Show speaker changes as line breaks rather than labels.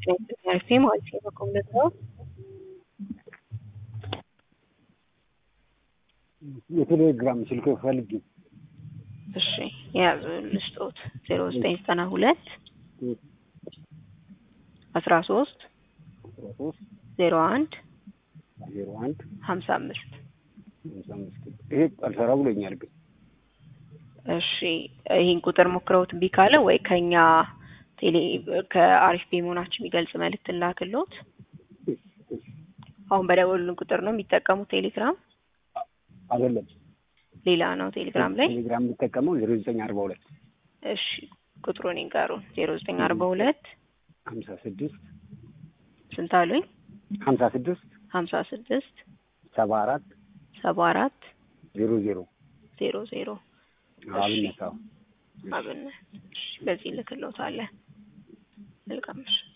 አሪፍ ማለት ነው። በኮምነት ነው
የቴሌግራም ስልክ ፈልጊ።
እሺ የያዙ ልስጦት ዜሮ ዘጠኝ ዘጠና ሁለት አስራ ሶስት
አስራ ሶስት
ዜሮ አንድ
ዜሮ አንድ
ሀምሳ አምስት
ሃምሳ አምስት ይሄ አልሰራ ብሎኛል ግን
እሺ ይህን ቁጥር ሞክረውት እምቢ ካለ ወይ ከኛ ቴሌ ከአሪፍ ቤ መሆናችን የሚገልጽ መልእክት ላክሎት። አሁን በደወሉልን ቁጥር ነው የሚጠቀሙት ቴሌግራም
አይደለም
ሌላ ነው ቴሌግራም ላይ
ቴሌግራም የምጠቀመው ዜሮ ዘጠኝ አርባ ሁለት
እሺ ቁጥሩን ይንገሩን ዜሮ ዘጠኝ አርባ ሁለት
ሀምሳ ስድስት
ስንት አሉኝ
ሀምሳ ስድስት
ሀምሳ ስድስት
ሰባ አራት
ሰባ አራት
ዜሮ ዜሮ
ዜሮ ዜሮ
አብነት አዎ
አብነት እሺ በዚህ ልክሎታለን መልካም እሺ